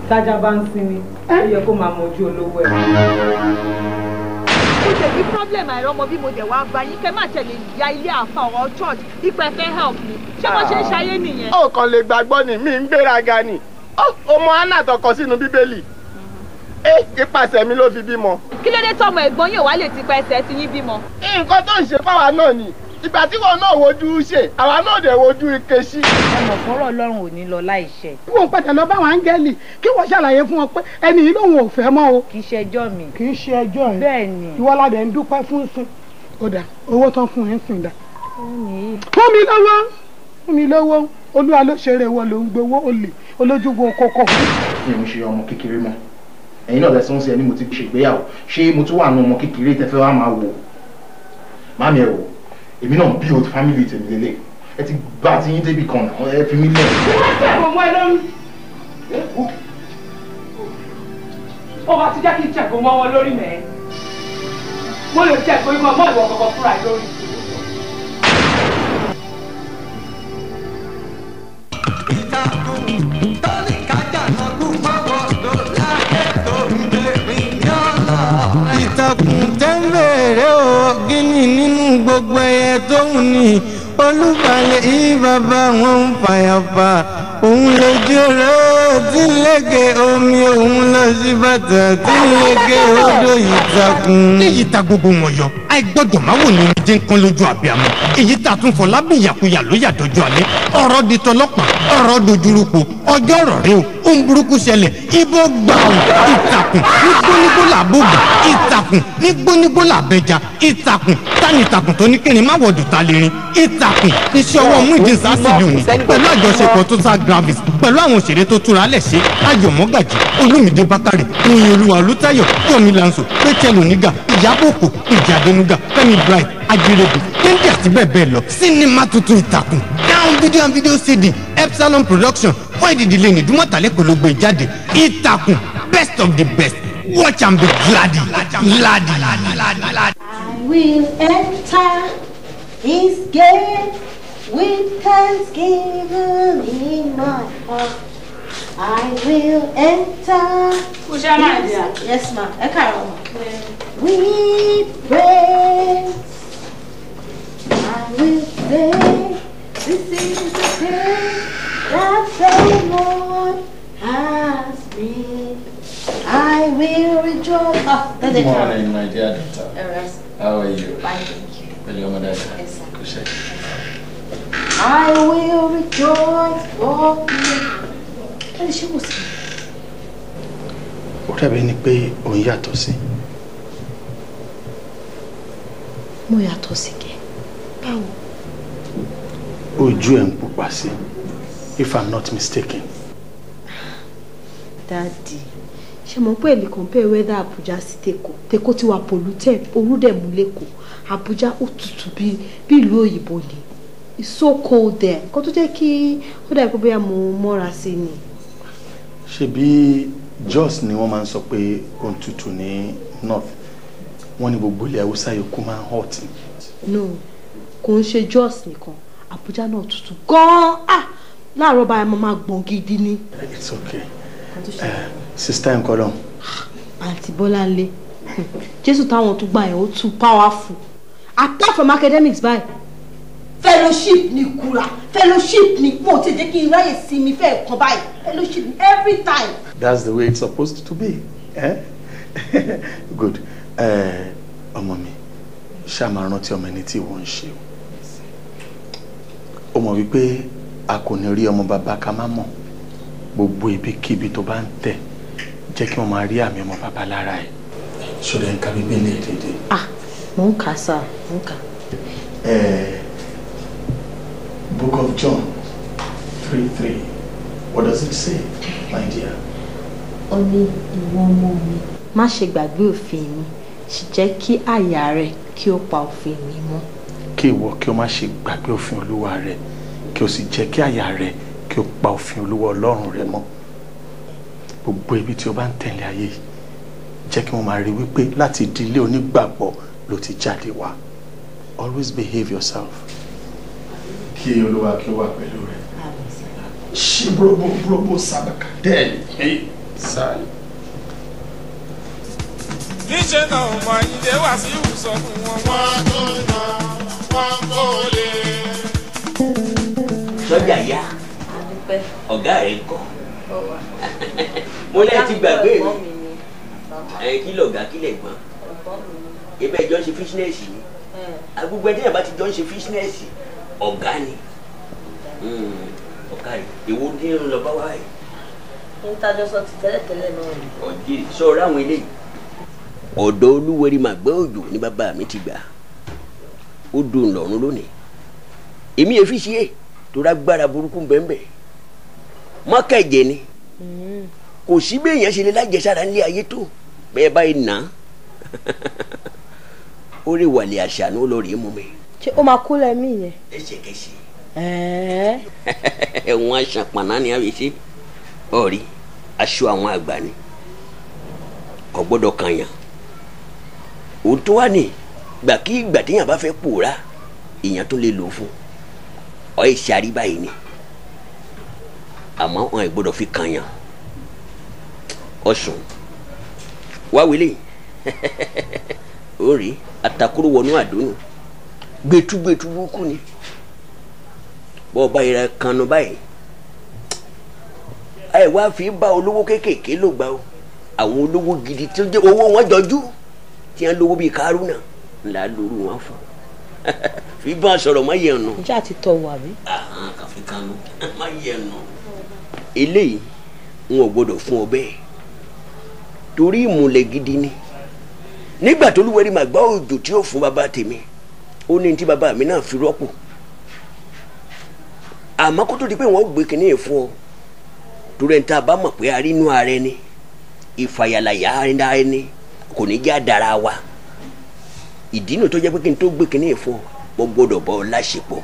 tájà bá ń sinmi ó yẹ kó máa mọjú olówó ẹ̀. mo tẹ̀ ní problem àìrọ́mọ bí mo dẹ̀ wá bá yín kẹ́ má tẹ̀lé ya ilé àfa ọ̀rọ̀ church ipẹ́ fẹ́ help mi ṣé wọ́n ṣe ń ṣayé nìyẹn. ó kàn lè gbàgbọ́ ni mí ń gbéraga ni ọmọ anna tọkọ sínú bíbélì ẹ ipasẹ̀ mi ló fi bímọ. kí ló dé tọmọ ẹ̀gbọ́n yóò wá lè ti pa ẹsẹ̀ tí yín bímọ. nǹkan tó ń ṣe fáwa náà ni ìgbà tí wọn náà wojú ṣe àwa náà dẹ̀ wojú ike sí. ẹ mọ̀ fọ́rọ̀ ọlọ́run ò ní lọ láìṣẹ. wọn padà lọ báwọn áńgẹ́lì kí wọ́n ṣàlàyé fún wọn pé ẹni yìí lòun ò fẹ́ mọ́ o. kì í ṣe ẹjọ́ mi. kì í ṣe ẹjọ́ ẹ. bẹ́ẹ̀ ni. ìwọ ládẹ ń dúpẹ́ fún sùn. ó dà owó tán fún ẹ ń sìn dà. fún mi. fún mi lọ́wọ́ fún mi lọ́wọ́ olúwa ló ṣeré wọn ló ń gbowó olè olójúgbò kókó. mi ò ń ṣe ọmọ kékeré mọ́ ẹ̀yin náà lẹ́sìn sí ẹni mo ti ṣègbéyàwó ṣé mo tún wà nù ọmọ kékeré tẹ́fẹ́ wá máa wò mami ẹ wò èmi náà bí o family tèmi lélẹ̀ ẹ ti bá ti yín débi kan náà ẹ fi mí lẹ̀. ọmọ ẹ lórí. ó bá ti jẹ́ kí n jẹ̀kọ́ mọ́ wọn lórí mẹ́. mo lè jẹ̀kọ́ ikọ̀ mọ́ ìwọ kọ̀ọ̀kan fúnra ẹ lórí. ìtàkùn tẹ́ńbẹ̀rẹ̀ o gíní nínú gbogbo ẹyẹ tó ń ní olúbalẹ̀ yìí bàbá wọn ń fàyàfà òun lójú rẹ̀ tí ń lékè omi òun lọ sí bàtà tí ń lékè odò ìtàkùn. èyí ta gbogbo wọn yọ àìgbọ́dọ̀ máa wò ní omi jẹ́ nǹkan lójú àbíàmọ́ èyí ta tún fọ lábẹ́ ìyàkuyà ló yà dọ́jú alẹ́ ọ̀rọ̀ di tọlọ́pàá ọ̀rọ̀ dojúrúkọ ọjọ́ ọ̀rọ̀ rẹ o ohun burúkú ṣẹlẹ̀ ibo gbà ọ́ ìtàkùn ní gbónígbó làbógbà ìtàkùn ní gbónígbó làbẹja ìtàkùn tani ìtàkùn tó ní kíni má wọ̀dù ta lè rin ìtàkùn iṣẹ́ ọwọ́ Muideen Sásìlì òní pẹ̀lú àjọṣepọ̀ tó sá gravis pẹ̀lú àwọn òṣèré tó túra lẹ̀ ṣe ayọ̀ mọ́gàjì olúmídé bákàrè oyin olúwa olùtayọ̀ yomi lanso pétẹ́lù nígà ìyábọ̀ òkò ìjà adẹnuga fẹ́mi bright ajírẹ́bù kéńdé àti bẹ́ẹ̀ bẹ́ẹ̀ lọ sinimá tuntun ìtàkùn down video and video cd epsilon production fún ìdílé ní dúmọ̀tàlẹ́ kò ló gbé jáde ìtàkùn best of the best watch and be gladi gladi. I will enter his gate with thanksgiving in my heart. I will enter. Kusha, my dear. Yes, ma. Ẹ káàárọ̀ ma. With praise. I will say, this is the day that the Lord has made. I will rejoice. Ah, that's Good it. morning, my dear daughter. All right. How are you? Fine, thank you. Pẹ̀lú ọmọ dáadáa. Yes, sir. Kò ṣe. I will rejoice for you. Ẹni ṣé kò sí? Ó dàbí ni pé òun yàtọ̀ sí. Mo yàtọ̀ sí kẹ́. Báwo? Ojú ẹ̀ ń pupa sí. If I'm not mistaken. Dáàdì, ṣe mọ̀ pé èlé compare weather Abuja sí Tèkó. Tèkó ti wà polluted, orú dẹ̀ mú lẹ́kọ̀ọ́. Abuja ó tutù bí bí ìlú òyìnbó ni. It's so cold there. Nǹkan tó jẹ́ kí ó dàbí pé bóyá mo mọ́ra sí ni. Ṣebí Jos ni wọ́n máa ń sọ pé ó ń tutù ní North. Wọ́n ní gbogbo ilẹ̀ Haúsá yòókù máa ń hot ni. No, kò ń ṣe Jos nìkan. Abuja náà tutù gan-an. Ah! Láàárọ̀ báyìí mo máa gbọ̀n gidi ni. It's okay. Nǹkan tó ṣe Uh, Sista ẹ̀ ń kọ́ lọ́hùn. àǹtí bọ́láńlé jésù táwọn tún gbà yẹn ó tún powerful apart from academics báyìí fellowship ni kura fellowship ni mo ti jẹ́ kí n ráyè sí mi fẹ́ kan báyìí fellowship ni every time. That's the way it's supposed to be. Eh? Good. Eh, Ọmọ mi, ṣáà máa rántí ọmọ ẹni tí wọ́n ń ṣe o. O mọ̀ wípé a kò ní rí ọmọ bàbá ká má mọ̀. Gbogbo ibikíbi tó bá ń tẹ̀ jẹ́ kí wọ́n máa rí àmì ọmọ bàbá lára ẹ̀. Ṣọlá ń ka bíbélì ẹ̀ dédé. ah mò ń kà sá mò ń kà. Eh, Book of John three three. What does it say, my dear? ó ní ìwọ ọmọ mi má ṣe gbàgbé òfin mi sì jẹ́ kí àyà rẹ kí ó pa òfin mi mọ́. kí ìwọ kí o má ṣe gbàgbé òfin olúwa rẹ kí o sì jẹ́ kí àyà rẹ kí o pa òfin olúwa ọlọ́run rẹ mọ́ gbogbo ibi tí o bá ń tẹ̀lé ayé yìí jẹ́ kí wọ́n máa rí wípé láti ìdílé onígbàgbọ́ ló ti jáde wá always behave yourself. kí olúwa kí o wà pẹ̀lú rẹ. ṣí búrọ́bù búrọ́bù sábàkà dẹ́ẹ̀ni sáà níṣẹ́ náà ọmọ ayíǹde wá sí ìwòsàn fún wọn. wọ́n tó yan wọ́n kó lè. sọ́jà yá ọ̀gá rẹ̀ ń kọ́ mo lẹ́yìn ti gbàgbé mi ẹ̀ kí lọ̀gá kí lẹ̀ gbọ́n ibẹ̀ jọ ń ṣe fíṣínẹ́sì ni agbègbè tí yàrá ti jọ ń ṣe fíṣínẹ́sì ọ̀gá ni ọ̀gá rẹ̀ èwo ní ń lọ bá wá yìí. ń tajọ sọ ti tẹ́lẹ̀tẹ́lẹ̀ náà ni. ọ̀jẹ̀ sọ̀rọ̀ àwọn eléyìí. ọ̀dọ̀ olúwẹ̀rí màgbẹ́ òjò ní bàbá mi ti gbà ó dùn lọ́rùn lónìí èmi èfi ṣe é torí agbára burúkú bẹ́ẹ̀ mọ́kẹ́jẹ ni kò sí bí èèyàn ṣe lè lájẹsára nílé ayé tó bẹ́ẹ̀ báyìí nà á ó lè wàlẹ̀ àṣà ní olórí mú mi. ṣé ó máa kú lẹ́mí yẹn. ẹsẹ̀kẹsẹ̀ ẹ̀ẹ́ ẹ̀wọ̀n aṣọ àpàná ni a fi ṣe ọ̀rí aṣọ àwọn àgbà ni kò gbọ́dọ̀ kànyàn òun tó wà ní gbà kí ìgbà téèyàn bá fẹ́ pòórá èèyàn tó lè lò ó fún ọ ẹ̀ ṣe àríbá yìí ni àmọ́ wọn ẹ̀ gbọ́dọ̀ fi kànyàn ọ̀sùn wá wílé ó rí atakuru wọnú àdónù gbẹtugbẹtu burúkú ni bọ́ọ̀ báyìí rẹ kanu báyìí ẹ wá fi bá olówó kéékèèké ló gbà o àwọn olówó gidi tó jẹ owó wọn jọjú tí wọn lówó bíi kárúnà ńlá lóru wọn fún fi bá a sọ̀rọ̀ má yẹ ọ̀nà. ǹjẹ́ àti tọ̀ wà bí. kàfi kanu má yẹ ọ̀nà. eléyìí n ò gbọdọ̀ fún ọ bẹ́ẹ̀ torí ìmùlẹ̀ gidi ni nígbà tó lúwẹ̀rí màá gbá òjò tí ó fún bàbá tèmi ó ní tí bàbá mi náà fi rọ́pò àmọ́ kó tó di pé wọ́n gbé kinní yẹn fún ọ torí ẹni tá a bá mọ̀ pé a rí inú ara ẹni ìfàyàlàyà ara ẹni kò ní já dára wa ìdí nu tó jẹ́ pé kí n tó gbé kinní yẹn fún ọ mo gbọ́dọ̀ bọ́ ọ láṣepọ̀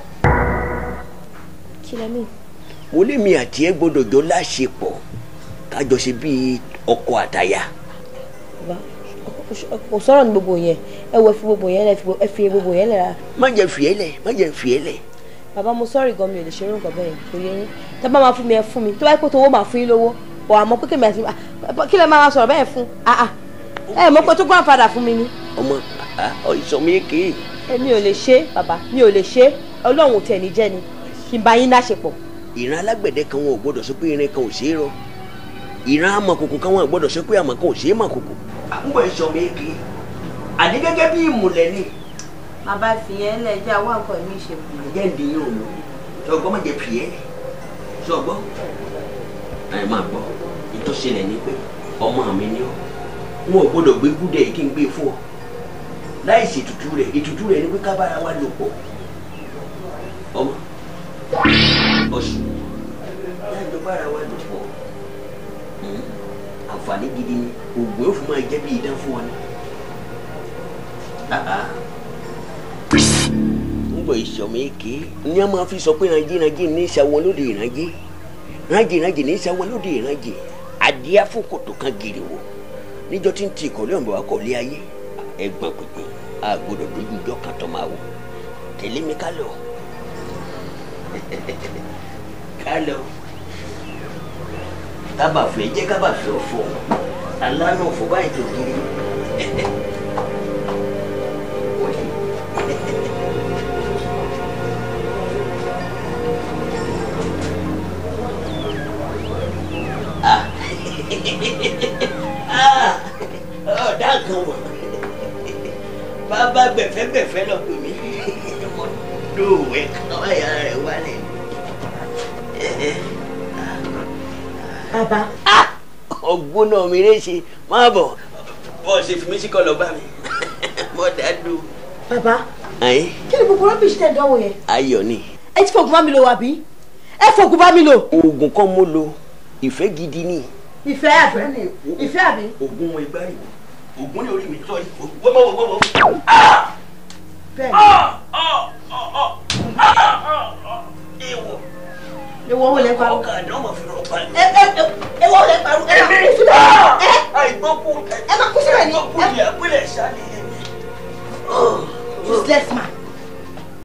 kí lẹ́ mí. mo lé mi àti ẹ gbọ́dọ̀ jọ láṣepọ̀ kájọ ṣe bíi ọkọ àtaya. bàbá kò sọ̀rọ̀ ní gbogbo yẹn ẹ wo ẹ fi gbogbo yẹn lẹ ẹ fi gbogbo yẹn lẹ ra. má jẹ́ fìyẹ́ lẹ̀ má jẹ́ fìyẹ́ lẹ̀ bàbá mo sọ́ọ̀rì gan mi ò lè ṣerú nǹkan bẹ́ẹ̀ kò yẹ yín tẹ́ bá máa fún mi ẹ fún mi tó bá yẹ kó tó owó máa fún yín lówó ọ̀ àmọ́ pé kèmí àti kí lẹ máa sọ̀rọ̀ bẹ́ẹ̀ fún ẹ mọ̀ pé tó grandfather fún mi ni. ọmọ ìsọmi èké. èmi ò lè ṣe bàbá mi ò lè ṣe ọlọ́run tẹ̀ ní jẹ́ ni kí n bá yín láṣepọ̀. ìran alágbẹ̀dẹ kan wọn ò gbọ́dọ̀ sọ pé irin kan ò ṣeé rọ ìran amọ̀kòkò kan wọn ò gbọ́dọ̀ sọ pé àmọ̀ kan ò ṣeé mọ̀kòkò. àkúgbọ̀ ìsọmi èké àdé gẹ́gẹ́ bí ìmùlẹ̀ ni bàbá fìyẹn lẹ jẹ́ àwọn nǹkan mi ṣe fún mi. jẹ́ ìdí yóò mú sọgbọ́n má jẹ́ fìyẹ́ sọgbọ́n ẹ máa gbọ́ ìtọ́sílẹ̀ ni pé ọmọ mi ni ọ́ wọn ò gbọ́dọ̀ gbé gúdẹ̀ kí n gbé fún ọ láì ṣe ètùtù rẹ̀ ètùtù rẹ̀ ni pé ká bára wa lò pọ̀ ọmọ ọ̀sùn láì jọ bára wa lò pọ̀ àǹfààní gidi ni oògùn yóò fún máa jẹ́ bí idán fún ọ ni ngbọ ìsọmọ èké ní a máa fi sọ pé ìrànjẹ ìrànjẹ ní ìṣàwọn lóde ìrànjẹ ìrànjẹ ìrànjẹ ní ìṣàwọn lóde ìrànjẹ adìẹ fòkòtò kan gírì wò níjọ́ tí ń ti ìkọ̀lé ọ̀nbọ̀ akọ̀lé ayé ẹ̀gbọ́n pínpín a gbọ́dọ̀ dojú ìjọ kan tó máa wò tẹ̀lé mi ká lọ ká lọ kábàfẹ́ jẹ́ kábàfẹ́ ọ̀fọ̀ alánà ọ̀fọ̀ báyìí tó kiri. ọ̀dà kan wọ̀ bàbá gbẹ̀fẹ́gbẹ̀fẹ́ lọ pè mí lóòwẹ̀ kan ọ̀yà rẹ̀ wálẹ̀. bàbá. ọgbọ́n náà mi rẹ̀ ṣe máa bọ̀ bọ́ ṣe fi mí sí kọ́ lọ bá mi mọ́ dáadó. bàbá ayé kí ni gbogbo rọ́bìṣì tẹ̀ dánwò yẹn. ayọ̀ ni. ẹ ti fògùn bá mi lò wà bí ẹ fògùn bá mi lò. oògùn kan mo lo ìfẹ́ gidi ni. ìfẹ́ àbí ìfẹ́ àbí. oògùn wọn ìgbà yìí oògùn ní orí mi sọ yìí wọ́n wọ́n wọ́n wọ́n. bẹ́ẹ̀ Ewo. ewo wo lẹ parọ́. Ọkà àdán mọ̀ fi rọ̀ pa. ẹ ẹ ẹ ewo wo lẹ parọ́. ẹ máa kú síbẹ̀. ẹ Àìgbọ́kú. ẹ máa kú síbẹ̀ ni. Àìgbọ́kú ni àpilẹ̀ ṣáà ni. useless man.